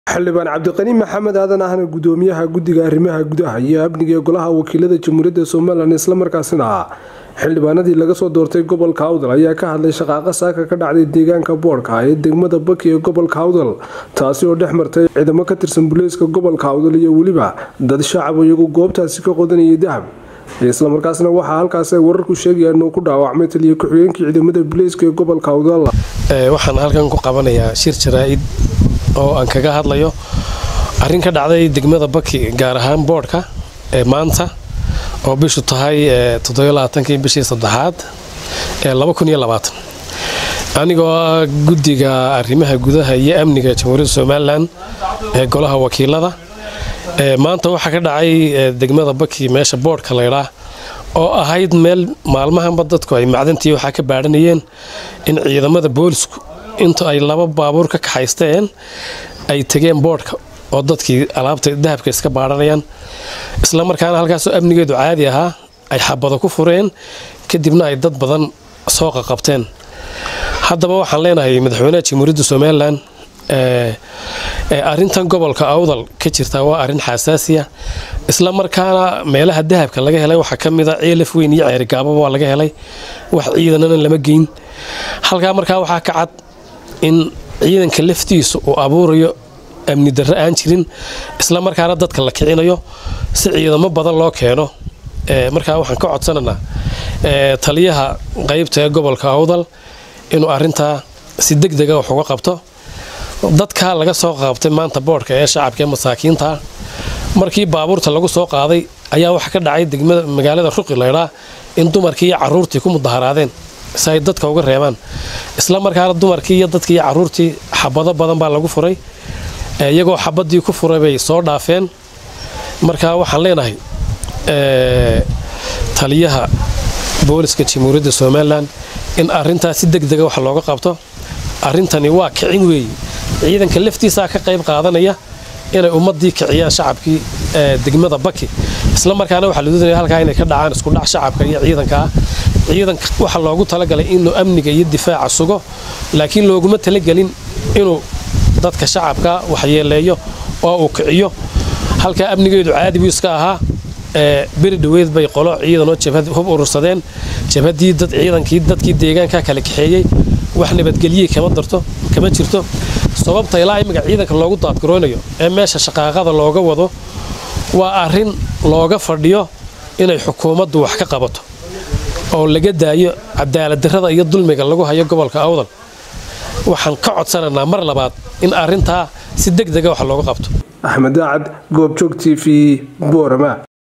xildhibaan cabdiqani maxamed aadan ahna gudoomiyaha guddiga arrimaha gudaha iyo amniga ee golaha wakiilada jamhuuriyadda somalilan islamarkaasina xildhibaanadii laga soo doortay gobolka awdal ayaa ka hadlay shaqaaqa saaka ka dhacday deegaanka boodhka ee degmada baki ee gobolka awdal taasi oo dhex martay ciidamo ka tirsan buleeska gobolka awdal iyo weliba dad shacab iyagu goobtaasi ka qodanayay dahab islamarkaasna waxaa halkaas ay wararku sheegayaan inuu ku dhaawacmay taliya ku-xigeenkii ciidamada buleeska ee gobolka awdal waxaan halkan ku qabanayaa shir jaraa'id oo aan kaga hadlayo arrin ka dhacday degmada baki gaar ahaan boodhka ee maanta oo bishu tahay toddobaaatankii bishii saddexaad ee anigoo ah guddiga arrimaha gudaha iyo amniga jamhuuriyadda somalilan ee golaha wakiilada maanta waxaa ka dhacay degmada baki meesha boodhka laydhaa oo ahayd meel maalmahanba dadku ay macdantii waxaa ka baadhanayeen in ciidamada boolisku inta ay laba baabuur ka kaxaysteen ay tegeen boodhka oo dadkii alaabta dahabka iska baadhanayaan isla markaana halkaasoo amnigeedu caadi ahaa ay xabado ku fureen kadibna ay dad badan soo qaqabteen haddaba waxaan leenahay madaxweynaha jamhuuriyadda somalilan arintan gobolka awdal ka jirta waa arin xasaasiya isla markaana meelaha dahabka laga helay waxaa ka mida ceelaf weyn iyo ceerigaababa waa laga helay wax ciidanana lama geyn halkaa markaa waxaa ka cad in ciidanka laftiisa uu abuurayo amni darro aan jirin isla markaana dadka la kicinayo si ciidamo badan loo keeno markaa waxaan ka codsanaynaa taliyaha qaybta ee gobolka awdal inuu arintaa si deg dega wax uga qabto dadkaa laga soo qabtay maanta boodhka ee shacabka ee masaakiinta markii baabuurta lagu soo qaaday ayaa waxa ka dhacay degmada magaalada ruqi laydhaa in dumarkii iyo caruurtii ku mudaharaadeen si ay dadka uga reebaan isla markaana dumarkii iyo dadkii iyo caruurtii xabado badan baa lagu furay iyagoo xabadii ku furay bay soo dhaafeen markaa waxaan leenahay taliyaha booliska jamhuuriyadda somalilan in arintaas si deg dega wax looga qabto arrintani waa kicin weeye ciidanka laftiisaa ka qayb qaadanaya inay ummadii kiciyaan shacabkii degmada baki isla markaana waxaa la doonaya halkaa inay ka dhacaan iskudhac shacabka iyo ciidankaa ciidanka waxaa loogu talagalay inuu amniga iyo difaaca sugo laakiin looguma talagelin inuu dadka shacabka waxyeeleeyo oo uu kiciyo halkaa amnigeedu caadi buu iska ahaa beri dhoweed bay qolo ciidanoo jabhad hub urursadeen jabhadii dad ciidankii dadkii deegaanka kala kaxeeyey wax nabadgelye kama darto kama jirto sababta ilaa imminka ciidanka loogu daadgaroonayo ee meesha shaqaaqada looga wado waa arrin looga fadhiyo inay xukuumaddu wax ka qabato oo laga daayo cadaaladdarrada iyo dulmiga lagu hayo gobolka awdal waxaan ka codsanaynaa mar labaad in arrintaa si deg dega wax looga qabto axmed daacad goobjoog t v boorama